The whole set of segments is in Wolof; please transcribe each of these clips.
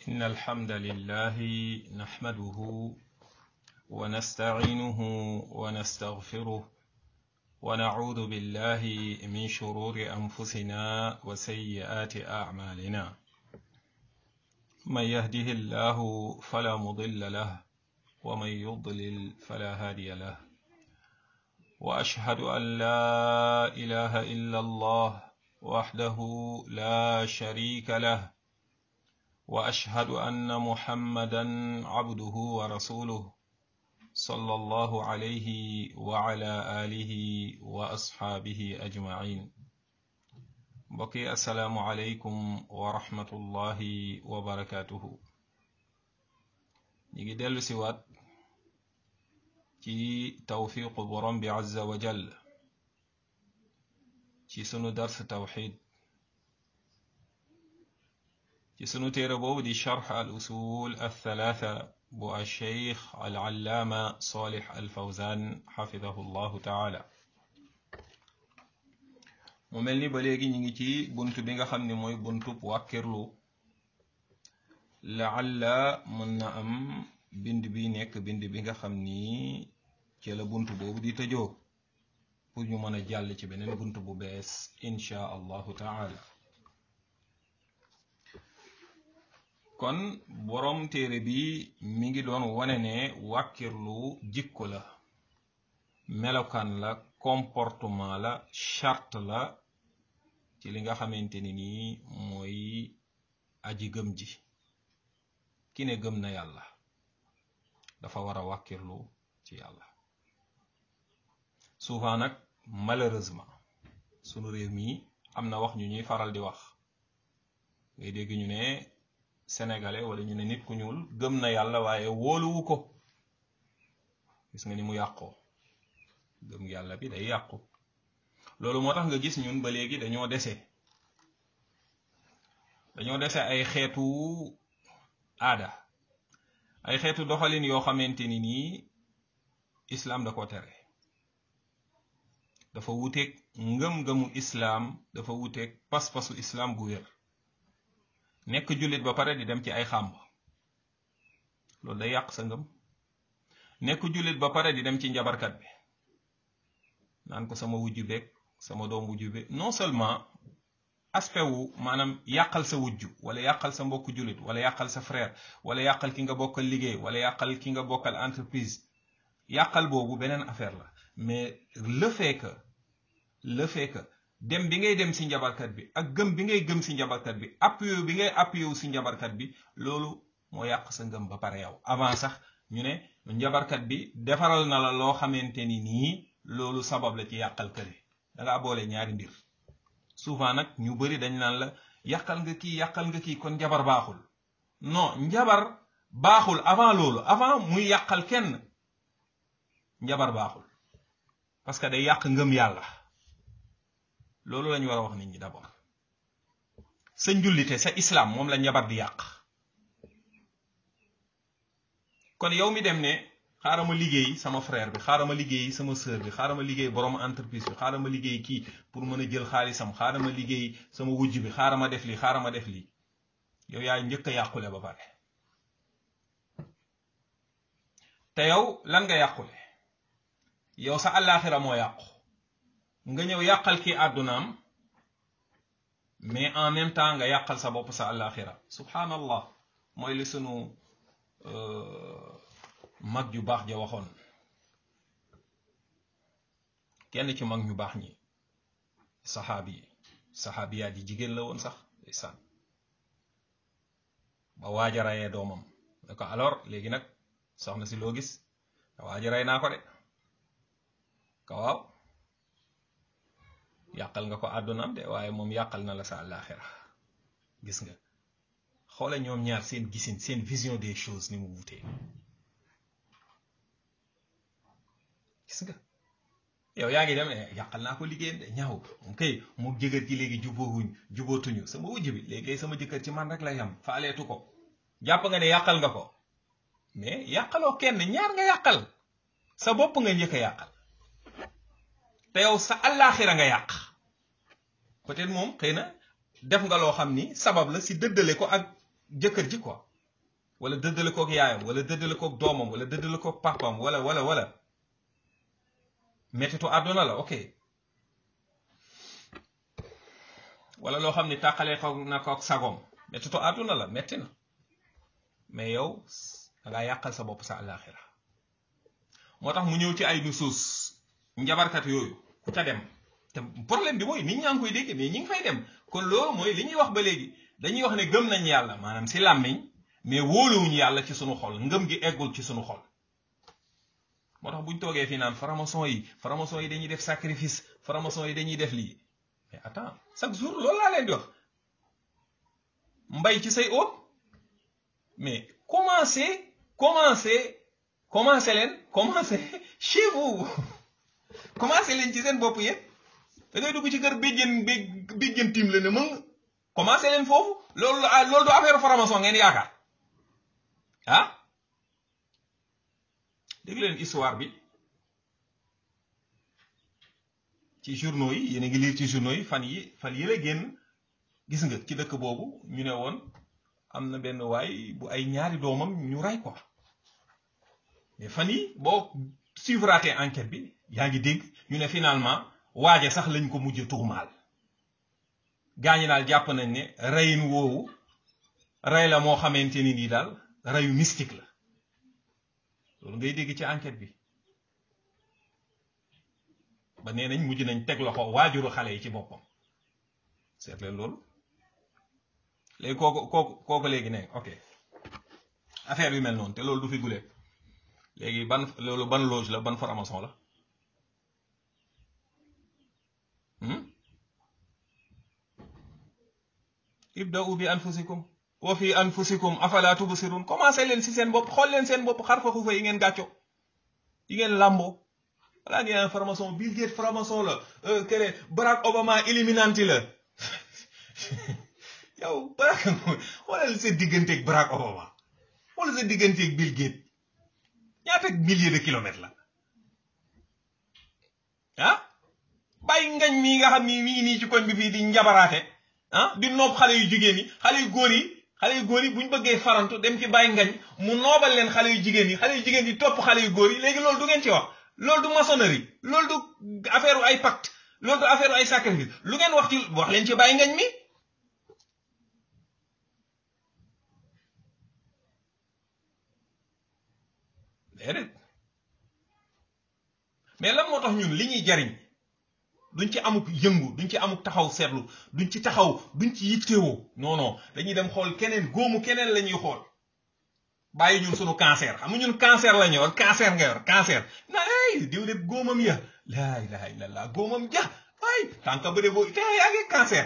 إن الحمد لله نحمده ونستعينه ونستغفره ونعوذ بالله من شرور أنفسنا وسيئات أعمالنا من يهده الله فلا مضل له ومن يضلل فلا هادي له وأشهد أن لا إله إلا الله وحده لا شريك له واشهد ان محمدا عبده ورسوله صلى الله عليه وعلى اله واصحابه اجمعين بقي السلام عليكم ورحمه الله وبركاته نيجي دلو سيوات ci tawfiqu borom bi azza wa jall ci sunu dars tawxid ci sunu téere boobu di charx al usul althalatha bu alcheikh alallaama solix alfawzan xafidahu llahu taala mu mel ni ba léegi ñu ngi ci bunt bi nga xam ne mooy buntub wàkkirlu laalla mën na am bind bi nekk bind bi nga xam ni ci la bunt boobu di tëjoo pour ñu mën a jàll ci beneen bunt bu bees insha allahu taala kon boroom téere bi mi ngi doon wane ne wàkkirlu jikko la melokaan la comportement la charte la ci li nga xamante ni nii mooy aji gëm ji ki ne gëm na yàlla dafa war a wàkkirlu ci yàlla souvent nag malheureusement sunu réew mi am na wax ñu ñuy faral di wax ngay dégg ñu ne sénégalais wala ñu ne nit ku ñuul gëm na yàlla waaye wóoluwu ko gis nga ni mu yàqoo gëm yàlla bi day yàqu loolu moo tax nga gis ñun ba léegi dañoo dese dañoo dese ay xeetu aada ay xeetu doxalin yoo xamante ni nii islaam da ko tere dafa wuteeg ngëm-ngëmu islaam dafa wuteeg pas-pasu islaam bu wér nekk jullit ba pare di dem ci ay xàmb loolu day yàq sa ngëm nekk jullit ba pare di dem ci njabarkat bi naan ko sama wujju beeg sama doom wujju beeg non seulement aspect wu maanaam yàqal sa wujju wala yàqal sa mbokk jullit wala yàqal sa frère wala yàqal ki nga bokkal liggéey wala yàqal ki nga bokkal entreprise yàqal boobu beneen affaire la mais le fait que le fait que dem bi ngay dem si njabarkat bi ak gëm bi ngay gëm si njabarkat bi appuyé bi ngay appuyé wu si njabarkat bi loolu moo yàq sa ngëm ba pare yow avant sax ñu ne njabarkat bi defaral na la loo xamante ni nii loolu sabab la ci yàqal kële da ngaa boole ñaari mbir souvent nag ñu bari dañ naan la yàqal nga kii yàqal nga kii kon njabar baaxul non njabar baaxul avant loolu avant muy yàqal kenn njabar baaxul parce que day yàq ngëm yàlla loolu lañu war a wax nit ñi d'abord sa njullite sa islam moom la njabar di yàq kon yow mi dem ne xaaral ma liggéey sama frère bi xaaral ma liggéey sama sœur bi xaaral ma liggéey borom entreprise bi xaaral ma liggéey kii pour mën a jël xaalisam xaaral ma liggéey sama wujj bi xaaral ma def lii xaaral ma def lii yow yaay njëkk a yàqule ba pare te yow lan nga yàqule yow sa àllaaxira moo yàqu nga ñëw yàqal kii àddunaam mais en même temps nga yàqal sa bopp sa àllaaxira subhanallah mooy li sunu mag ju baax ja waxoon kenn ci mag ñu baax ñi saxaabi yi saxaabiyaat yi jigéen la woon sax ndeysaan ba waaja rayee doomam ne ko alors léegi nag soxna si loo gis waaja rey naa ko de ka waaw yàqal nga ko àddunaam de waaye moom yàqal na la sa àllaaxira gis nga xoola ñoom ñaar seen gisin seen vision des choses ni mu wutee gis nga yow yaa ngi dem ne yàqal naa ko liggéeyam de ñaaw moom kay mu jëkkër ci léegi jubóowuñ jubóotuñu sama wujj bi léegi sama jëkkër ci man rek lay am faaleetu ko jàpp nga ne yàqal nga ko mais yàqaloo kenn ñaar nga yàqal sa bopp nga njëkk a yàqal te yow sa àllaaxira nga yàq peut-être moom xëy na def nga loo xam ni sabab la si dëddale ko ak jëkkër ji quoi wala dëddale kook yaayam wala dëddale kook doomam wala dëddale kook papam wala wala wala mettitu àdduna la ok wala loo xam ni tàqalee ko na kook sagom mettitu àdduna la metti na mais yow dangaa yàqal sa bopp sa àllaaxira moo tax mu ñëw ci ay nusuus njabarkat yooyu ku ca dem te problème bi mooy nit ñaa ngi koy dégg mais ñi ngi fay dem kon loolu mooy li ñuy wax ba léegi dañuy wax ne gëm nañ yàlla maanaam si làmmiñ mais wóoluwuñu yàlla ci sunu xol ngëm gi eggul ci sunu xol moo tax buñ toogee fii naan franc-maçon yi franc-maçon yi dañuy def sacrifice franc-maçon yi dañuy def lii mais attends chaque jour loolu laa leen di wax mbay ci say óot mais commencez commencez commencez leen commencez chez vous commencez leen ci seen bopp yéen da ngay dugg ci kër béjjën bé béjjën tim la ne mën commencez leen foofu loolu loolu du affaire franc-maçon ngeen yaakaar ah dégg leen histoire bi ci journaux yi yéen a ngi lire ci journaux yi fan yi fan yi la génn gis nga ci dëkk boobu ñu ne woon am na benn waay bu ay ñaari doomam ñu rey ko mais fan yi boo suivraate enquête bi yaa ngi dégg ñu ne finalement waaje sax lañ ko mujj tuumaal gaañi daal jàpp nañ ne reyin woowu rey la moo xamante ni nii daal reyu mystique la loolu ngay dégg ci enquête bi ba nee nañ mujj nañ teg loxo waajuru xale yi ci boppam seet leen loolu léegi kooku kooku kooku léegi ne ok affaire yu mel noonu te loolu du fi gulee léegi ban loolu ban loge la ban formation la ibda'u bi anfusikum wa fi anfusikum afala tubsirun commencé leen si seen bopp xool leen seen bopp xar fa xufa yi ngeen gàcco yi ngeen làmboo walaa ngeen formation Bill Gates formation la kene Barack Obama illuminati la yow Barack xoolal sa digganteeg Barack Obama xoolal sa digganteeg Bill Gates ñaata milliers de kilomètres la ah bàyyi ngañ mii nga xam ni mi ngi nii ci koñ bi fii di njabaraate ah di noob xale yu jigéen yi xale yu góor yi xale yu góor yi bu ñu bëggee farantu dem ci bàyyi ngañ mu noobal leen xale yu jigéen yi xale yu jigéen yi topp xale yu góor yi léegi loolu du ngeen ci wax loolu du maçonnerie loolu du affaire ay pacte loolu du affaire ay sacrifice lu ngeen wax ci wax leen ci bàyyi ngañ mi déedéet mais lan moo tax ñun li ñuy jariñ duñ ci amuk yëngu duñ ci amuk taxaw seetlu duñ ci taxaw duñ ci yittewoo non non dañuy dem xool keneen góomu keneen la ñuy xool bàyyi ñun sunu cancer xam nga ñun cancer la ñu yor cancer nga yor cancer na ay diw de góomam ya laa ilaha illallah góomam ja ay tànka bëre boo te yaa ngi cancer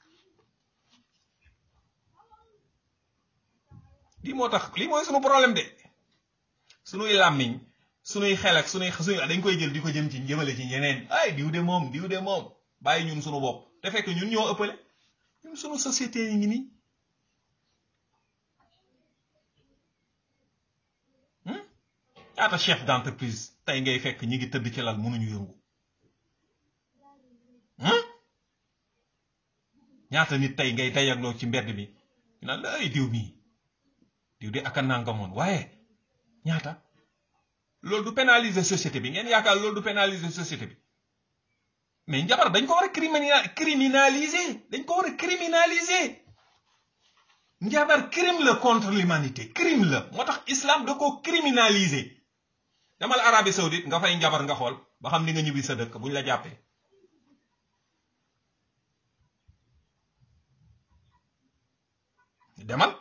lii moo tax lii mooy sunu problème de sunuy làmmiñ sunuy xel ak sunuy sunuy dañ koy jël di ko jëm ci jëmale ci ñeneen ay diw de moom diw de moom bàyyi ñun sunu bopp te fekk ñun ñoo ëppale ñun sunu société yi ngi nii ñaata chef d'entreprise tey ngay fekk ñi ngi tëdd ci lal mënuñu yëngu ñaata nit tey ngay dayagloo ci mbedd mi ñu naan la ay diw mii diw de aka nangamoon waaye ñaata loolu du pénaliser société bi ngeen yaakaar loolu du pénaliser société bi mais njabar dañ ko war a criminaliser dañ ko war a criminaliser njabar crime la contre l'humanité crime la moo tax islam da ko criminaliser demal Arabie Saoudite nga fay njabar nga xool ba xam ni nga ñibbi sa dëkk buñ la jàppee demal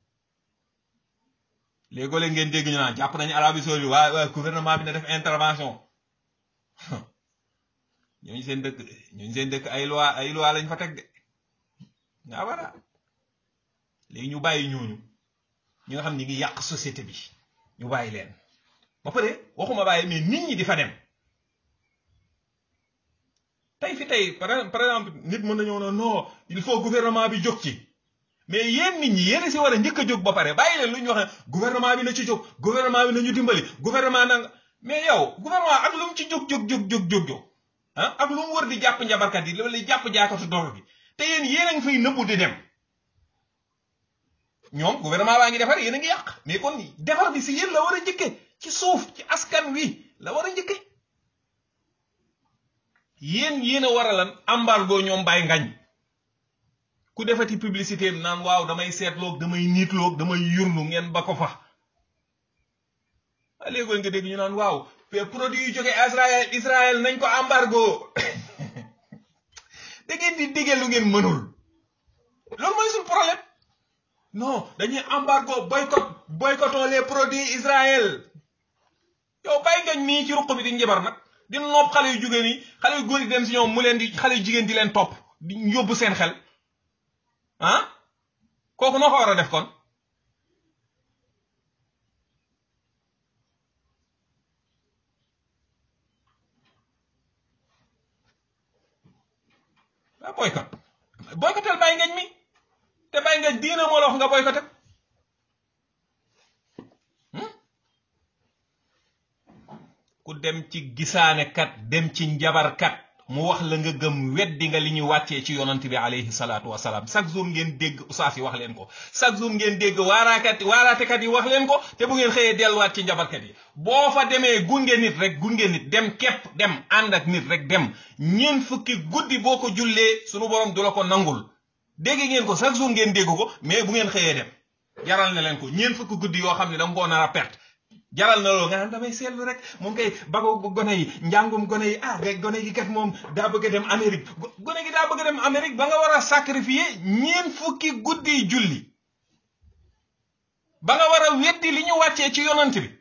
léegoo léeg ngeen dégg ñu naan jàpp nañu Arabie Saoudite waaye waaye gouvernement bi na def intervention ñooñu seen dëkk ñooñu seen dëkk ay loi ay loi lañ fa teg de nga wara léegi ñu bàyyi ñooñu ñi nga xam ñi ngi yàq société bi ñu bàyyi leen ba pare waxuma bàyyi mais nit ñi di fa dem tey fi tey par exemple nit mën nañoo ne non il faut gouvernement bi jóg ci mais yéen nit ñi yéen si war a njëkk a jóg ba pare bàyyi leen lu ñu wax gouvernement bi na ci jóg gouvernement bi na ñu dimbali gouvernement nanga mais yow gouvernement ak lu mu ci jóg jóg jóg jóg jóg jóg ah ak lu mu wër di jàpp njabarkat yi loolu jàpp jaakatu doro bi te yéen yéen a ngi fay nëbbu di dem ñoom gouvernement baa ngi defar yéen a ngi yàq mais kon defar bi si yéen la war a njëkke ci suuf ci askan wi la war a njëkke yéen yéen a war a lan embargo ñoom bàyyi ngañ ku defati publicité am naan waaw damay seetloog damay niitloog damay yurlu ngeen ba ko fa a léegoon nga dégg ñu naan waaw produit yu jóge Israël Israël nañ ko embargo da ngeen di diggee lu ngeen mënul loolu mooy suñu problème non dañuy embargo boycott boycottons les produits Israël yow bàyyi ngañ mii ci ruq bi di njabar nag di nopp xale yu jigéen yi xale yu góor yi dem si ñoom mu leen di xale yu jigéen di leen topp di yóbbu seen xel ah kooku noo ko war a def kon ah boycott boycottal bàyyi ngañ mi te bàyyi ngañ diina moo la wax nga boycotté ku dem ci gisaane kat dem ci njabarkat mu wax la nga gëm weddi nga li ñu wàccee ci yonant bi alayhi salaatu wasalaam chaque jour ngeen dégg usaas yi wax leen ko chaque jour ngeen dégg waaraakat waaraatekat yi wax leen ko te bu ngeen xëyee delluwaat ci njabarkat yi boo fa demee gunge nit rek gunge nit dem képp dem ànd ak nit rek dem ñeen fukki guddi boo ko jullee sunu borom du la ko nangul dégg ngeen ko chaque jour ngeen dégg ko mais bu ngeen xëyee dem jaral na leen ko ñeen fukki guddi yoo xam ne danga koo nar a perte jaral na loolu nga naan damay seetlu rek moom kay bago gone yi njàngum gone yi ah rek gone gi kat moom daa bëgg a dem Amérique gone gi daa bëgg a dem Amérique ba nga war a sacrifier ñeen fukki guddi julli ba nga war a weddi li ñu wàccee ci yonant bi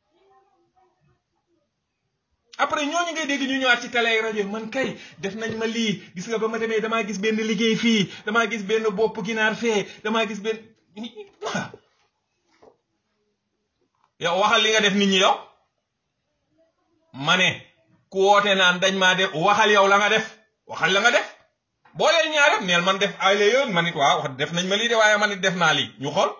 après ñooñu ngay dégg ñu ñëwaat ci télé rajo man kay def nañ ma lii gis nga ba ma demee damaa gis benn liggéey fii damaa gis benn bopp ginaar fee damaa gis benn yow waxal li nga def nit ñi yow ma ne ku woote naan dañ maa def waxal yow la nga def waxal la nga def boo leen ñaar neel man def ay la yoon man it waaw wax def nañ ma lii de waaye man it def naa lii ñu xool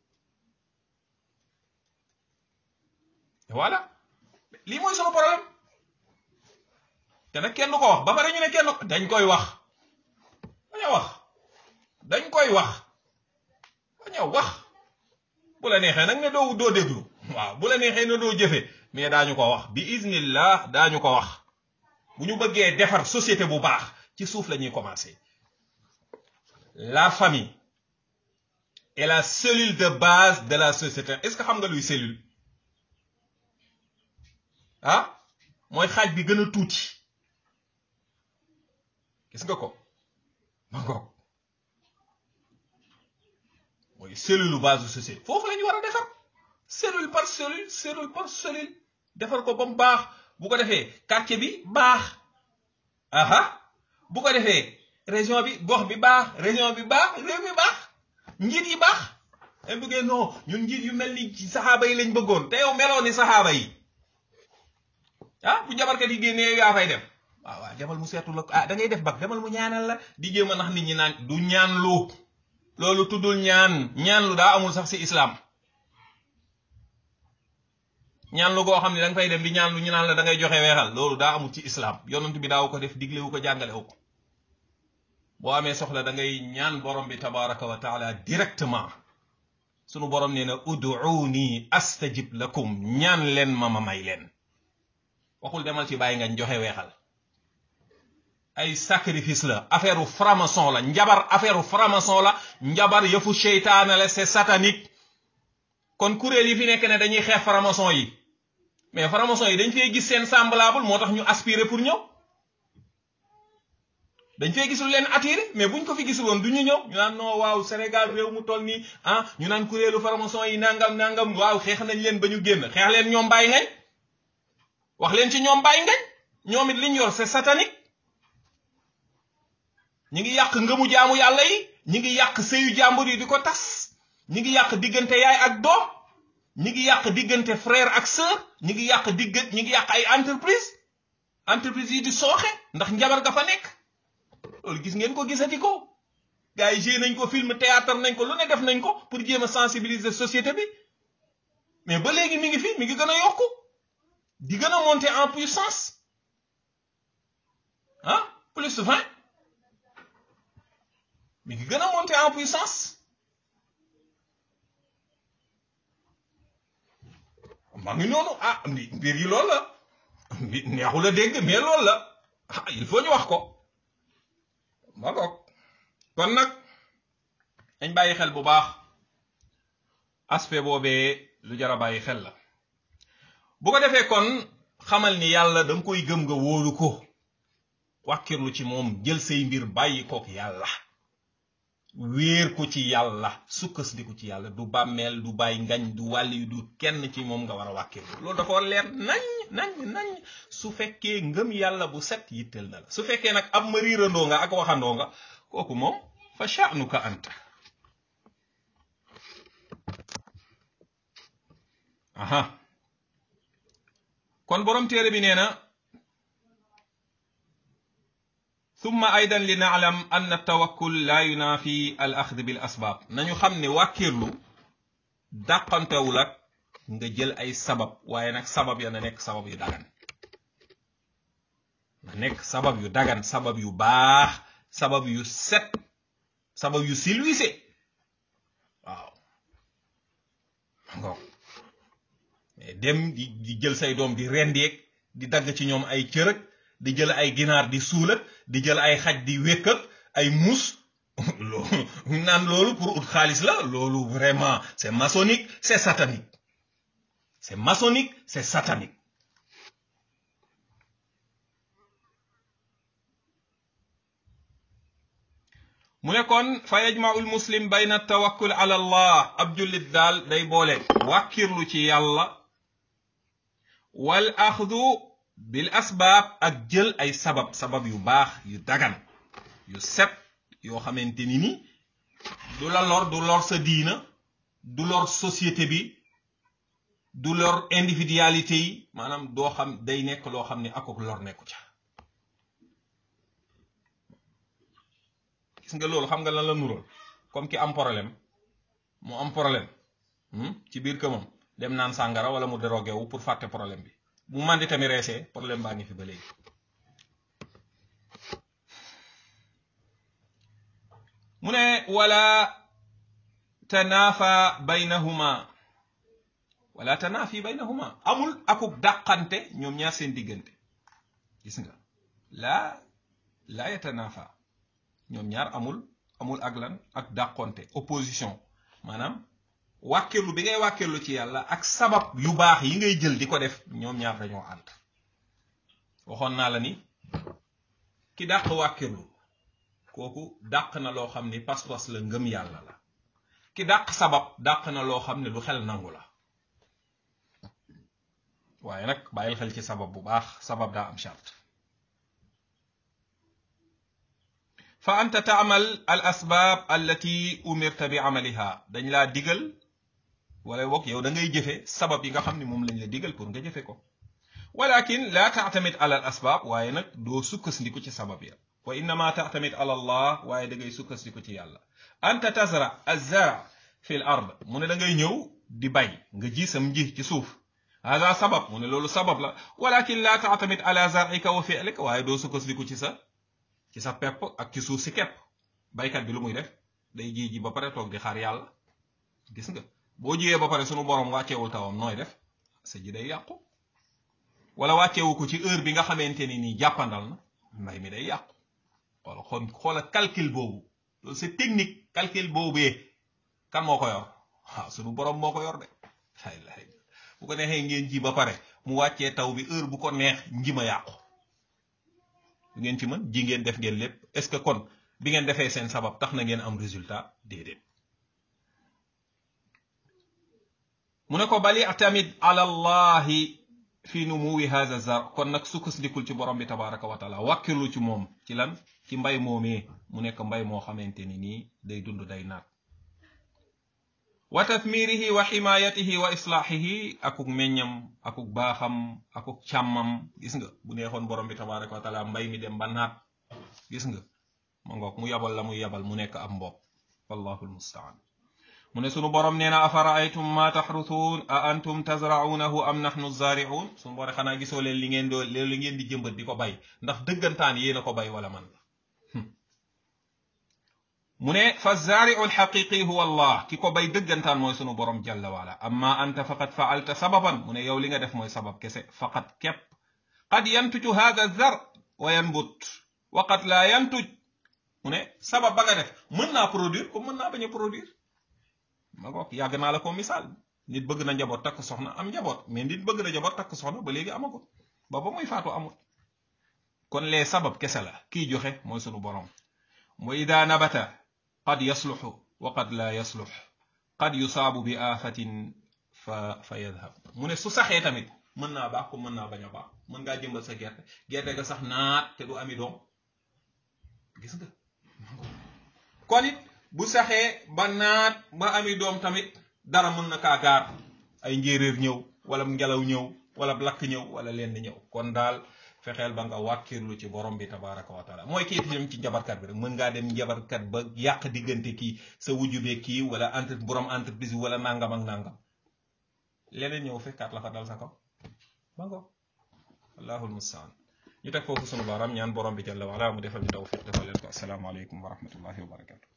voilà lii mooy sama problème te nag kenn du ko wax ba pare ñu ne kenn dañ koy wax bañ a wax dañ koy wax bañ a wax bu la neexee nag ne doo doo déglu waaw bu la neexee ne doo jëfe mais daañu ko wax bi iznillah daañu ko wax bu ñu bëggee defar société bu baax ci suuf la ñuy commencer la famille est la cellule de base de la société est-ce que xam nga luy cellule ah mooy xaaj bi gën a tuuti gis nga ko ma ngoog mooy cellule base de société foofu la ñu war a defar cellule par cellule cellule par cellule defar ko ba mu baax bu ko defee quartier bi baax aha bu ko defee région bi gox bi baax région bi baax réew mi baax njiit yi baax dañ bëggee non ñun njiit yu mel ni saxaaba yi lañ bëggoon te yow meloo ni saxaaba yi ah bu jabarkat yi génnee yaa fay dem waaw waaw demal mu seetu la ah da ngay def bag demal mu ñaanal la di jéem a nax nit ñi naan du ñaan lu loolu tuddul ñaan ñaan lu daa amul sax ci islam ñaan lu goo xam ne da nga fay dem di ñaan lu ñu naan la da ngay joxe weexal loolu daa amul ci islam yonent bi daaw ko def diglewu ko jàngalewu ko boo amee soxla da ngay ñaan borom bi tabaraka wa taala directement sunu borom nee na uduuni astajib lakum ñaan leen ma ma may leen waxul demal ci bàyyi nga joxe weexal ay sacrifice la affaire franc-maçon la njabar affaire franc-maçon la njabar yëfu seytaane la c'est satanique kon kuréel yi fi nekk ne dañuy xeex franc-maçon yi mais franc-maçon yi dañ fee gis seen semblable moo tax ñu aspirer pour ñëw dañ fee gisul leen attiré mais buñ ko fi gisul woon du ñu ñëw ñu naan non waaw Sénégal réew mu toll nii ah ñu naan kuréelu franc-maçon yi nangam nangam waaw xeex nañ leen ba ñu génn xeex leen ñoom bàyyi ngañ wax leen ci ñoom bàyyi ngañ ñoom it liñ yor c'est satanique ñi ngi yàq ngëmu jaamu yàlla yi ñi ngi yàq sëyu jàmbur yi di ko tas ñi ngi yàq diggante yaay ak doom ñi ngi yàq diggante frère ak sœur ñi ngi yàq digg ñi ngi yàq ay entreprise entreprise yi di sooxe ndax njabar ga fa nekk loolu gis ngeen ko gisati ko gars yi joué nañ ko film théâtre nañ ko lu ne def nañ ko pour jéem a sensibiliser société bi mais ba léegi mi ngi fi mi ngi gën a yokku di gën a monter en puissance ah plus vingt mi ngi gën a monter en puissance maa ngi noonu ah mbir yi loolu la mbi neexul a dégg mais loolu la ah il faut ñu wax ko ma goog kon nag dañ bàyyi xel bu baax aspect boobee lu jar a bàyyi xel la bu ko defee kon xamal ni yàlla da nga koy gëm nga wóolu ko wàkkirlu ci moom jël say mbir bàyyi kook yàlla wéer ko ci yàlla sukkandiku ci yàlla du bàmmeel du bàyyi ngañ du wàlli du kenn ci moom nga war a wàkkirlu loolu dafa war leer nañ nañ nañ su fekkee ngëm yàlla bu set yitteel na la su fekkee nag ab ma riirandoo nga ak waxandoo nga kooku moom fa sha'nuka anta aha kon borom téere bi nee na thumma aydan li naalam ann tawakkul la yunaafi al axd bil asbaab nañu xam ne wàkkirlu dàqantewul ak nga jël ay sabab waaye nag sabab ya na nekk sabab yu dagan na nekk sabab yu dagan sabab yu baax sabab yu set sabab yu silwise waaw ngoog mais dem di di jël say doom di rendeeg di dagg ci ñoom ay cërëg di jël ay ginaar di suulat di jël ay xaj di wékkat ay muus loolu naan loolu pour ut xaalis la loolu vraiment c'est maçonnique c'est satanique c'est maçonnique c'est satanique mu ne kon fa yajma'u muslim bayna tawakkul ala allah ab jullit daal day boole wàkkirlu ci yàlla wal axdu bil asbaab ak jël ay sabab sabab yu baax yu dagan yu set yoo xamante ni ni du la lor du lor sa diina du lor société bi du lor individualité yi maanaam doo xam day nekk loo xam ne akok lor nekku ca gis nga loolu xam nga lan la nural comme ki am problème mu am problème ci biir këmam dem naan sàngara wala mu drogué wu pour fàtte problème bi bu mandi tamit reesee problème baa ngi fi ba léegi mu ne wala tanaafa baynahuma wala tanaafi baynahuma amul akuk dàqante ñoom ñaar seen diggante gis nga laa laa yatanaafa ñoom ñaar amul amul ak lan ak dàqonte opposition maanaam wàkkirlu bi ngay wàkkirlu ci yàlla ak sabab yu baax yi ngay jël di ko def ñoom ñaar dañoo ànd waxoon naa la ni ki dàq wàkkirlu kooku dàq na loo xam ni pas-pas la ngëm yàlla la ki dàq sabab dàq na loo xam ne lu xel nangu la waaye nag bàyyil xel ci sabab bu baax sabab daa am charte fa anta taamal al asbaab allati umirta bi amaliha dañ laa digal wala boog yow da ngay jëfe sabab yi nga xam ne moom lañ la digal pour nga jëfe ko walakin laa taatamit ala al asbaab waaye nag doo sukkandiku ci sabab ya wa innama taatamit ala allah waaye da ngay sukkandiku ci yàlla anta tazra azzara fi l ard mu ne da ngay ñëw di bay nga ji sam nji ci suuf hada sabab mu ne loolu sabab la walakin laa taatamit ala zarika wa fi'lika waaye doo sukkandiku ci sa ci sa pepp ak ci suuf si kepp baykat bi lu muy def day ji ji ba pare toog di xaar yàlla gis nga boo jiyee ba pare sunu borom wàcceewul tawam nooy def sa ji day yàqu wala wàcceewu ko ci heure bi nga xamante ni nii jàppandal na mbay mi day yàqu xoola xool xoola calcul boobu loolu c'est technique calcul boobee kan moo ko yor waaw sunu borom moo ko yor de ay la bu ko neexee ngeen ji ba pare mu wàccee taw bi heure bu ko neex njima yàqu ngeen ci mën ji ngeen def ngeen lépp est-ce que kon bi ngeen defee seen sabab tax na ngeen am résultat déedéet mu ne ko bali tamit ala allahi fi numuwi hadha zar kon nag sukkandikul ci borom bi tabaraka wa taala wàkkilu ci moom ci lan ci mbay moomee mu nekk mbay moo xamante ni nii day dund day naat wa tathmirihi wa ximayatihi wa islaahihi akuk meññam akuk baaxam akuk càmmam gis nga bu neexoon borom bi tabaraka wa taala mbay mi dem ba naat gis nga ma ngoog mu yabal la muy yabal mu nekk ab mbopp wallahu almustaan mu ne sunu borom nee na afara aytum ma taxrutuun a antum tazraunahu am nahnu zaariun sunu borom xanaa gisoo leen li ngeen doo leen li ngeen di jëmbat di ko bay ndax dëggantaan yéen a ko bay wala man la mu ne fa zaariu alxaqiqi huwa allah ki ko bay dëggantaan mooy sunu borom jalla waala amma anta faqad faalta sababan mu ne yow li nga def mooy sabab kese faqad képp qad yantuju hada zar wa yanbut wa qad laa yantuj mu ne sabab ba nga def mën naa produire comme mën naa bañ a produire ma ngoog yàgg naa la ko misaal nit bëgg na njaboot takk soxna am njaboot mais nit bëgg na njaboot takk soxna ba léegi amagut ba ba muy faatu amut kon lee sabab kese la kii joxe mooy sunu borom wa ida nabata qad yasluxu wa qad laa yaslux qad yusaabu bi aafatin fa fa yadhab mu ne su saxee tamit mën naa baax ko mën naa bañ a baax mën ngaa jëmbal sa gerte gerte ga sax naat te du ami doom gis nga kon it bu saxee ba naat ba ami doom tamit dara mën na kaa gaar ay njéeréer ñëw wala ngelaw ñëw wala lakk ñëw wala lenn ñëw kon daal fexeel ba nga wàkkirlu ci borom bi tabaraka wa taala mooy kii dem ci njabarkat bi rek mën ngaa dem njabarkat ba yàq diggante kii sa wujju be kii wala entre borom entreprise bi wala nangam ak nangam leneen ñëw fekkaat la fa dal sa kaw ba ngo allahul mustaan ñu teg foofu sunu baaraam ñaan borom bi jalla wala mu defal ñu tawfiq defal leen ko asalaamaaleykum wa rahmatullahi wa barakatu